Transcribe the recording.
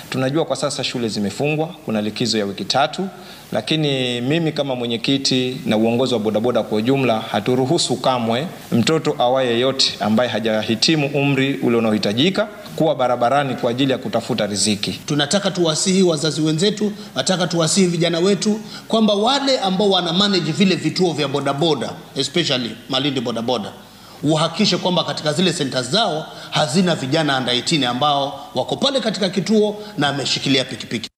Tunajua kwa sasa shule zimefungwa, kuna likizo ya wiki tatu, lakini mimi kama mwenyekiti na uongozi wa bodaboda kwa ujumla haturuhusu kamwe mtoto awaye yeyote ambaye hajahitimu umri ule unaohitajika kuwa barabarani kwa ajili ya kutafuta riziki. Tunataka tuwasihi wazazi wenzetu, nataka tuwasihi vijana wetu kwamba wale ambao wana manage vile vituo vya bodaboda especially Malindi bodaboda uhakikishe kwamba katika zile senta zao hazina vijana under 18 ambao wako pale katika kituo na ameshikilia pikipiki.